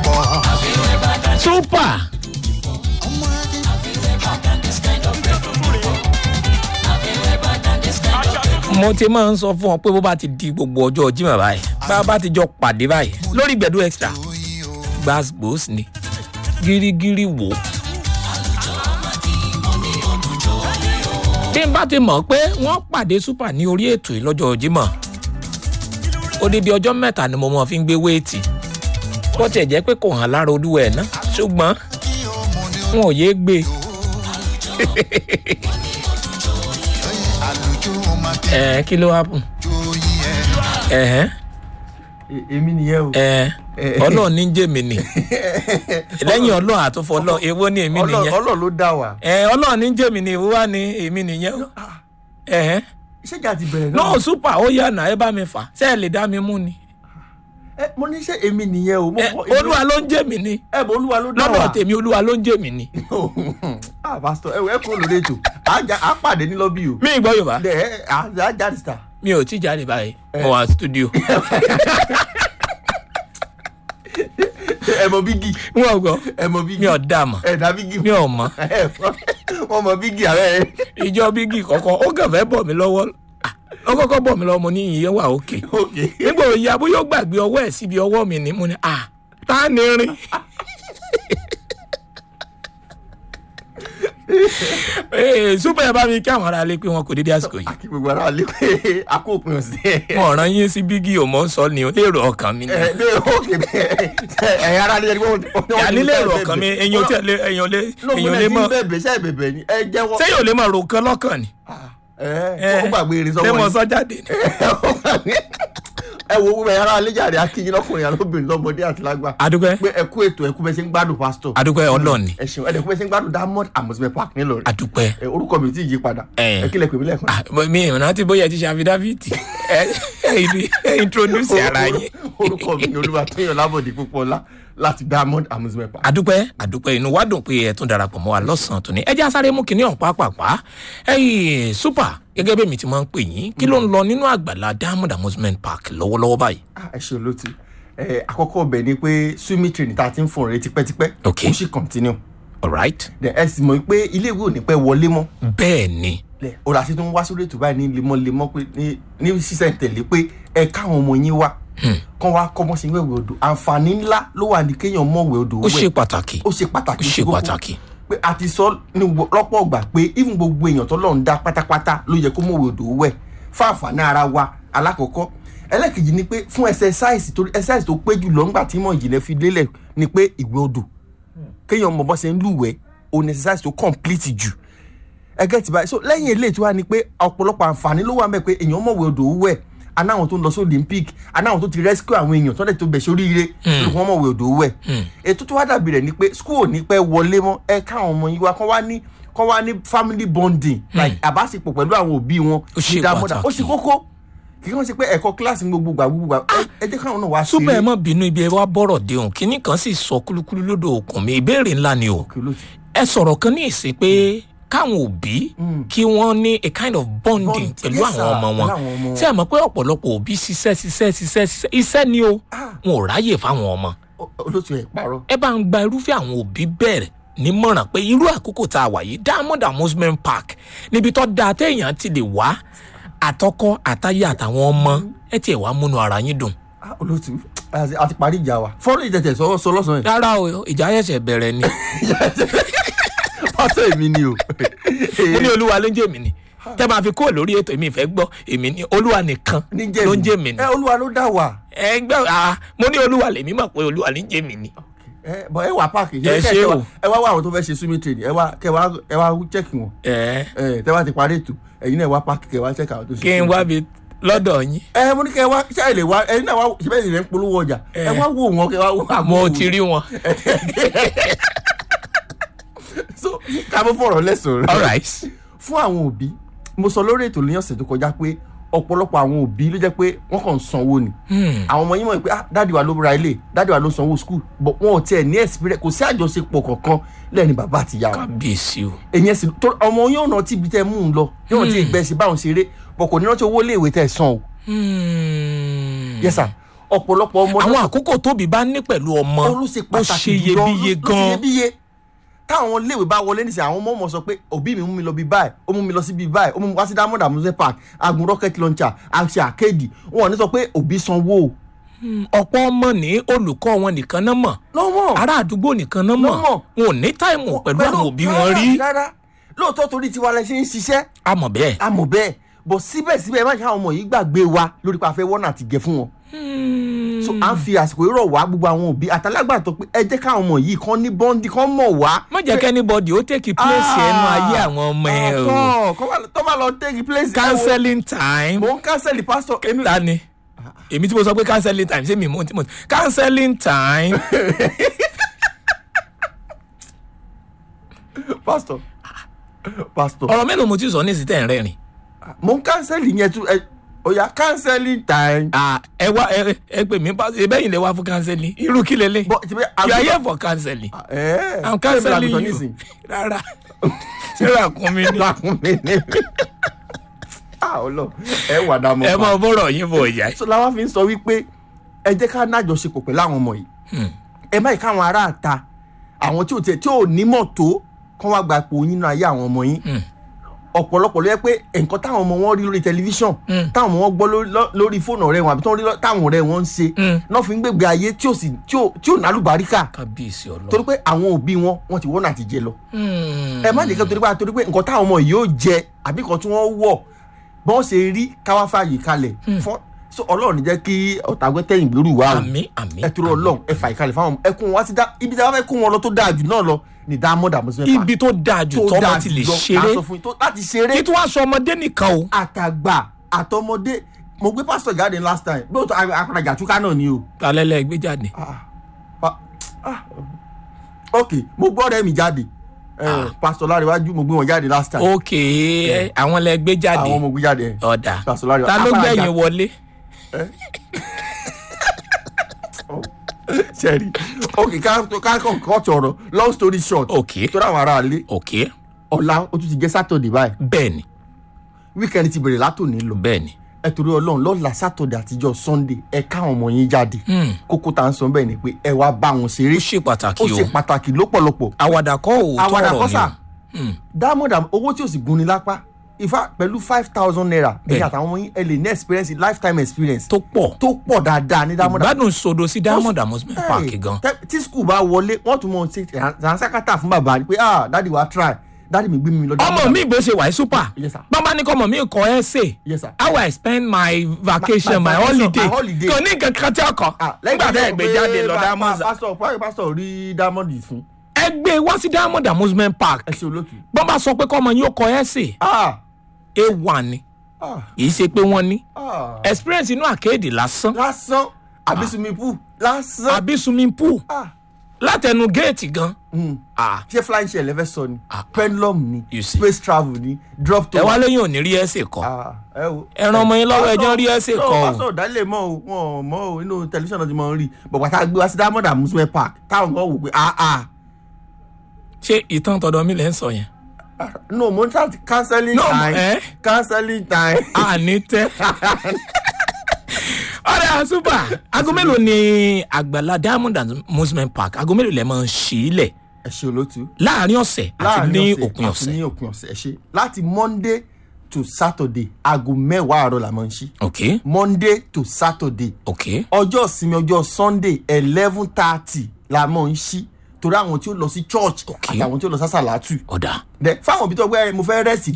super mo ti máa ń sọ fún ọ pé bó bá ti di gbogbo ọjọ́ jimá báyìí bá a bá ti jọ pàdé báyìí lórí gbẹ̀dú extra gbàgbós ni gírígírí wò ó. tí n bá ti mọ̀ pé wọ́n pàdé super ní orí ètò yìí lọ́jọ́ jímọ̀ odidi ọjọ́ mẹ́ta ni mo mọ̀ fi ń gbé wéètì bó tiẹ̀ jẹ́ pé kò hàn lára olúwa ẹ̀ ná ṣùgbọ́n wọn ò yéé gbé ẹ kí ló happen ẹ̀hẹ́n èmi nìyẹn o. ẹ̀ ọlọ́ọ̀ ní jèmi ni lẹ́yìn ọlọ́ọ̀ àtúnfọ́ ọlọ́ọ̀ èwo ni èmi nìyẹn ọlọ́ọ̀ ló dá wa. ẹ̀ ọlọ́ọ̀ ní jèmi ni èwo wá ní èmi nìyẹn ẹ̀hẹ́n ṣéjà ti bẹ̀rẹ̀ náà. náà super ó yà náà ẹ bá mi fà ṣé ẹ lè dá mi mú ni ẹ mo ní ṣe èmi nìyẹn o. mo ẹ kọ- olúwa ló ń jèmi ni ẹ bọ olúwa ló dá wa. lọ́dọ̀ tèmi olúwa ló ń jèmi ni ah pastor ẹ wọ ẹ kúrò lórí ètò à á já- à á pàdé ní lọ́bì o. mi ì gbọ́ yorùbá dẹ ẹ à á jáde síta. mi ò tí jáde báyìí mo wà studio ẹ mọ bígì wọn gbọ́ ẹ mọ bígì mi ò dá mọ̀ ẹ dá bígì mi ò mọ̀ ẹ wọn mọ bígì ààrẹ ìjọ bígì kọ̀ọ̀kan ó kàn fẹ́ bọ̀ mí lọ́wọ́ Ah, ó kọ́kọ́ bọ̀ mí lọ́wọ́ mo ní ìyẹn wà òkè òkè. nígbà òye bóyá ó gbàgbé ọwọ́ ẹ̀ síbi ọwọ́ mi ni mo ní à tá ni rin ee super ẹ bá mi kí àwọn ará lé pé wọn kò dédé àsìkò yìí àkí gbogbo ara lè pé àkó òpin ọ̀sẹ̀. wọn ràn yín sí bígì ò mọ̀ ń sọ ni o lérò ọkàn mi ni ẹ bẹ́ẹ̀ òkè bẹ́ẹ̀ ẹ ara lè rí wọn. yàní lérò ọkàn mi èyàn tí èyàn lé èyàn lé mọ bẹ̀bẹ̀ sẹ́ bẹ̀bẹ̀ ni ẹ jẹ́wọ́. sẹ́yìn ò lè mọ ro kan lọ́kàn ni ẹ ó gbàgbé irin lé sọ́wọ́ mọ ni. sọ jáde ni. ẹ wo gbogbo ẹ̀yà ara aléjàre akínyìn lọ́kùnrin alóbìnrin lọ́mọdé àti lágbà. adúpẹ́ pé ẹ kú ètò ẹ kú bẹ́ẹ̀ ṣe ń gbádùn pásítọ̀. adúpẹ́ ọlọ́ọ̀ni ẹ ṣeun ẹ dẹ̀ kú bẹ́ẹ̀ ṣe ń gbádùn diamond amusement park nílọrin. adúpẹ́ ẹ orúkọ mi ò tí ì yí padà. Ẹ. ẹ kílẹ̀ pèmí lẹ́ẹ̀kan. Ah, mo- mi ìrìnà tí bóyá ẹ ti ṣe àfidáfíìtì ẹ ẹ ẹ introduce ara yín. orúkọ mi ni olúwa tóyàn lábọ̀dé púpọ̀ ọlá láti diamond amusement park. adúpẹ́ adúpẹ́ inú wa dùn pé ẹ tún darapọ̀ mọ́ wa lọ́sàn-án tó ní ẹ jẹ́ asáré mú kinní ọ̀hún pàápàá ẹ̀yìn super gẹ́gẹ́ bí èmi ti máa ń pè yín kí ló ń lọ nínú àgbàlá diamond amusement park lọ́wọ́lọ́wọ́ báyìí. Ah, ẹ ṣe olóòtú ẹ àkọ́kọ́ ọbẹ̀ ni pé swimming training tá a ti ń fún ọ̀rẹ́ tipẹ́tipẹ́ Ok. ó sì continue alright Then ẹ sì mọ̀ pé ilé ìwé ò ní pẹ́ wọlé mọ́ bẹ́ẹ̀ ni lẹ̀ ọ̀rọ̀ àti tó ń wá sórí ètò báyìí ní lemọ́lemọ́ pé ní ní sísẹ̀ntẹ̀lé pé ẹ káwọn ọmọ yín wá kán wá kọ́ mọ́ sí wẹ̀wẹ̀ odò àǹfààní ńlá ló wà ní kéèyàn mọ̀wẹ̀ odò ó ṣe wẹ̀ pàtàkì ó ṣe pàtàkì ó ṣe kókó. pàtàkì pé a ti sọ ní gbogbo- lọ́pọ̀ ọgbà pé even gbogbo èèyàn tó lọ́n dá pátápátá ló yẹ kó mọ̀wé odò wẹ̀ fún àǹfààní ara wa alákọ̀ọ́kọ́ ẹlẹ́kejì ni pé fún exercise tó exercise tó pé jù lọ ńgbà tí mọ̀ ìjìnlẹ̀ fi lélẹ̀ ni pé ìwé odò kéèyàn mọ̀ bọ́ ṣe ń lúwẹ̀ẹ́ òun exercise tó complete jù ẹgẹ́ ti báyìí so lẹ́yìn eléyìí tí wàá ni pé ọ̀pọ̀lọpọ̀ àǹfààní ló wà mẹ́ pé èèyàn mọ̀wé odò wẹ̀ anáwọn tó ń lọ sí olympic anáwọn tó ti rescue àwọn èèyàn tó dẹ̀ tó bẹ̀ sóríire ló wọ́n mọ̀wé odò wẹ̀ ètò tó wá dàbí rẹ̀ ni pé school ò ní pẹ́ wọlé mọ́ ẹ káwọn ọmọ yín wá kán wá ní kán wá ní family bonding like àbáṣepọ̀ pẹ̀lú àwọn òbí wọn Ó ṣe ní dámọ́dá. ó pàtàkì. ṣe kókó kí wọ́n ṣe pé ẹ̀kọ́ kíláàsì ní gbogbo gbà gbogbo gbà ẹ- ẹ jẹ́ káwọn náà wá super ẹ ṣeré. mọ bínú ibi ẹ wá bọ̀rọ̀ déhùn kínní kan sì sọ kúlúkúlú lódò òkun mi ìbéèrè ńlá ni o Kí ló ti- ẹ sọ̀rọ̀ kan ní ìsìn pé káwọn òbí kí wọ́n ní a kind of bonding Bond, pẹ̀lú yes, sir, àwọn ọmọ wọn pẹ̀lú àwọn ọmọ wọn. ṣé ẹ mọ̀ pé ọ̀pọ̀lọpọ̀ òbí ṣiṣẹ́ ṣiṣẹ́ ṣiṣẹ́ ṣiṣẹ́ iṣẹ́ ni o wọn ò ráyè fáwọn ọmọ Ó- olóòtú ẹ̀ parọ́. ẹ bá ń gba irúfẹ́ àwọn òbí bẹ̀rẹ̀ nímọ̀ràn pé irú àkókò tá a wà yìí diamond amusement park níbi tó dáa téèyàn ti lè wá àtọkọ àtayé àtàwọn ọmọ ẹ tiẹ̀ wá múnú ara yín dùn Ah, olóòtú a ti- a ti parí ìjà wa fọ́nrán ìtẹ̀tẹ̀ sọ sọ lọ́sàn-án yìí. rárá o ìjà ṣẹ̀ṣẹ̀ bẹ̀rẹ̀ ni pásítọ̀ èmi ni o. mo ní olúwa ló ń jẹ́ mi ni tẹ́ máa fi kó lórí ètò èmi ìfẹ́ gbọ́ èmi ní olúwa nìkan ló ń jẹ́ mi ni ẹ olúwa ló dá wa. ẹ gbọ́ ah mo ní olúwa lèmi mọ̀ pé olúwa ló ń jẹ́ mi ni. ẹ bọ ẹ wà páàkì. Ẹ ṣé o. ẹ wá wá àwọn tó fẹ́ ṣe swimming training ẹ wá kẹ wá ẹ wá check wọn. ẹ ẹ tẹ wá ti parí ètò ẹ̀yin náà wá páàkì kẹ wá check àwọn tó ṣe. kí n wá bi lọ́dọ̀ yín ẹ mo ní kẹ wá ṣe àìlè wá ẹ̀yin náà wá ṣẹbẹ́ ìrìn polówó ọjà ẹ wá wò wọn kẹ wá wò àmọ́ mo ti rí wọn. so ká mọ́ fọ̀rọ̀ lẹ́sọ̀rọ̀. all right fún àwọn òbí mo sọ lórí ètò ní ọ̀sẹ̀ tó kọjá pé ọ̀pọ̀lọpọ̀ àwọn òbí ló jẹ́ pé wọ́n kàn ń sanwó ni àwọn ọmọ yín mọ̀ pé ah dáàdi wa ló ra ilé dáàdi wa ló sanwó skul but wọn ò tiẹ̀ ní experience kò sí àjọṣepọ̀ kankan lẹ́ni bàbá àti ìyá wọn kábíyèsí o èyí ẹ̀sìn tó ọmọ yóò rántí ibi tẹ́ mú un lọ yóò rántí ìgbẹ́ sí báwọn ṣeré but kò ní rántí owó iléèwé tẹ́ san o Hmm. yes sir ọ̀pọ̀lọpọ̀ ọmọ àwọn àkókò tóbi bá ní pẹ̀lú ọmọ ó ló ṣe ó pàtàkì ṣe jùlọ, iyebíye ló ṣe gan iyebíye táwọn iléèwé bá wọlé nísìnyí àwọn ọmọ ọmọ sọ pé òbí mi mú mi lọ bí báyìí ó mú mi lọ sí bí báyìí ó mú mi wá sí diamond amuse park agun rocket launcher àṣẹ àkéèdì wọn ò ní sọ pé òbí sanwó ọ̀pọ̀ ọmọ ní olùkọ́ wọn nìkan náà mọ̀ lọ́wọ́ ará àdúgbò nìkan náà mọ̀ Náà mọ̀. wọn ò ní táìmù pẹ̀lú àwọn òbí wọn rí rárá lóòótọ́ torí tiwa lẹ ṣe ń ṣiṣẹ́ àmọ̀ bẹ́ẹ̀. a mọ̀ bẹ́ẹ̀ bọ̀ síbẹ̀síbẹ̀ má ṣe àwọn ọmọ yìí gbàgbé wa lórí pa afẹ́ wọ́nà àti gẹ̀ fún wọn. so à ń fi àsìkò yìí rọ̀ wá gbogbo àwọn òbí àtàlágbàtọ́ pé ẹ jẹ́ káwọn ọmọ yìí kán ní bọ́ndì kán mọ̀ wá. má jẹ́ kí anybody ó take place ẹnu ayé àwọn ọmọ ẹ o o. tó bá lọ take place. ẹ wo, counseling time mò ń cancel pastor èmi. ta ni èmi tí mo sọ pé counseling time ṣé mi mò ń tí mo counseling time pastor pastor ọ̀rọ̀ mélòó mo ti sọ ní ìsìtẹ́ ẹ̀ rẹ́rìn mò ń cancel yẹn tún ẹ oya cancelling time. Ah, ẹ wá ẹ ẹ pè mí pa ẹ bẹ́yìn lè wá fún counseling irú kí lélẹ̀ bọ́ ti bẹ́ you are here for counseling ẹ i'm counseling you rárá ṣé ràkún mi ni lákùn mi ní. ah ọlọ ẹ wà dá mọ ẹ mọ bọ́rọ̀ yín bọ̀ ìyá so làwọn fi ń sọ wípé ẹ jẹ́ ká nájọṣepọ̀ pẹ̀lú àwọn ọmọ yìí ẹ má yìí káwọn ará àta àwọn tí ò tiẹ̀ tí ò nímọ̀ tó kán wá gba ipò yín náà ayé àwọn ọmọ yín ọ̀pọ̀lọpọ̀ ló yẹ pé nǹkan táwọn ọmọ wọn rí lórí tẹlifíṣàn táwọn ọmọ wọn gbọ́ lórí- lọ- lórí fóònù ọ̀rẹ́ wọn àbí tó ń rí lọ- táwọn ọ̀rẹ́ wọn ń ṣe náà fi ń gbègbè ayé tí ò sì tí ò tí ò nálùbáríkà kábíyèsí ọlọ́run torí pé àwọn òbí wọn wọn ti wọ́n náà ti jẹ lọ ẹ má jẹ́ kí torí pé torí pé nǹkan táwọn ọmọ yìí yóò jẹ àbí nǹkan tí wọ́n wọ̀ bọ́n ṣe rí káwá fààyè kalẹ̀ fún so ọlọ́run ní jẹ́ kí ọ̀tàgbẹ́ tẹ̀yìn gbèrú wa o àmì àmì ẹ turu ọlọ́run ẹ fààyè kalẹ̀ fáwọn ẹ kún wọn wá sí dá ibi tí a bá fẹ́ kún wọn lọ tó dáa jù náà lọ ní diamond amusement park ibi tó dáa jù tọ́mọ ti lè ṣeré aṣọ fún yín tó láti ṣeré kí tí wàá sọ ọmọdé nìkan o àtàgbà àtọmọdé mo gbé pásítọ̀ jáde last time bí o tó akọ̀rọ̀jà túká náà ni o alẹ́lẹ́ gbé jáde ah, pa- ah, ok mo gbọ́ ọ̀rẹ́ mi jáde eh, pastor láríwájú mo gbé wọn jáde last time ok àwọn lẹ gbé jáde àwọn mo gbé jáde eh. ọ̀dà Pastor Láríwájú. ta ló Apárajà. gbẹ̀yìn wọlé sẹ́ẹ̀rì ok ká kàn kọ́ọ̀tù ọ̀rọ̀ long story short ok tó dáwọn ará ilé ok ọ̀la ó tún ti jẹ́ sátọ̀dẹ̀ báyìí bẹ́ẹ̀ni weekend ti bẹ̀rẹ̀ látòní lọ bẹ́ẹ̀ni ẹ torí ọlọ́run lọ́la sátọ̀dẹ̀ àtijọ́ sunday ẹ káwọn ọmọ yín jáde kókó tá à ń sọ bẹ́ẹ̀ ni pé ẹ wá bá wọn ṣeré ó ṣe pàtàkì ó o ṣe pàtàkì lọ́pọ̀lọpọ̀ àwàdà kọ́ ò àwàdà tọrọ kọ́sà ni o diamond am owó tí o sì gun ni lápá ifá pẹ̀lú five thousand naira Bẹ́ẹ̀. ẹ̀yìn àtàwọn ọmọ yín ẹ lè ní experience lifetime experience tó pọ̀ tó pọ̀ dáadáa ní diamond am ìgbádùn sodo sí diamond amusement Hey, park gan tẹ- tí school bá wọlé wọ́n tún mọ̀ ṣe ránṣákátà fún bàbá pé ah dádì wa try dádì mi gbé mi lọ ọmọ mi bó ṣe wà ní super Yes, sir. bọ́n bá ní kọ́ ọmọ mi kọ́ ẹ́ sè Yes, sir. how I spend my vacation My- my, my vacation, holiday my holiday. kò ní nǹkan kan tí ọkọ̀ nígbà tẹ́ ẹ gbé jáde lọ diamond pásítọ̀ pásítọ̀ pásítọ̀ rí diamond fún ẹ gbé wá sí diamond amusement park ẹ ṣe olótù. bọ́n bá sọ pé kọ́ ọmọ yín ó kọ́ ẹ́ sè ah a1 ni ah kì í ṣe pé wọ́n ní ah experience inú àkéèdè lásán lásán àbí swimming pool lásán àbí swimming pool ah látẹnu géètì gan mm. ah ṣé flying shell lẹ́fẹ̀ẹ́ sọ ni Ah. pendulum ni You see. space travel ni drop to ẹ wá lóyún òní rí ẹsẹ̀ kọ́ ah ẹ wo. ẹ ran ọmọ yín lọ́wọ́ ẹjọ́ rí ẹsẹ̀ kọ́ o. pásítọ̀ dálé mọ́ o wọn ò mọ́ o inú tẹlifíṣàn náà ti máa ń rí bọ̀bọ̀ tá a gbé wá sí diamond amusement park táwọn kan wò pé ah ah ṣé ìtàn tọ̀dọ̀ mi lẹ́ ń sọ yẹn ah, no mo ń ṣáà ti cancelling No, time eh? cancelling time. àní tẹ́. ọ̀rẹ́ super aago mélòó ni àgbàlá diamond amusement park aago mélòó lẹ máa ń ṣí ilẹ̀ ẹ ṣe olótú. láàrin ọ̀sẹ̀ àti láàrin ní ọ̀sẹ̀ òpin àti ọ̀sẹ̀ ní òpin ọ̀sẹ̀ ẹ ṣe láti monday to saturday aago mẹ́wàá àárọ̀ la máa ń ṣí ok monday to saturday ok ọjọ́ ìsinmi ọjọ́ sunday eleven thirty la máa ń ṣí torí àwọn tí ó lọ sí church Ok. àtàwọn tí ó lọ sásàlátù ọ̀dà Then, fáwọn òbí tó gbé mo fẹ́ rẹ́sì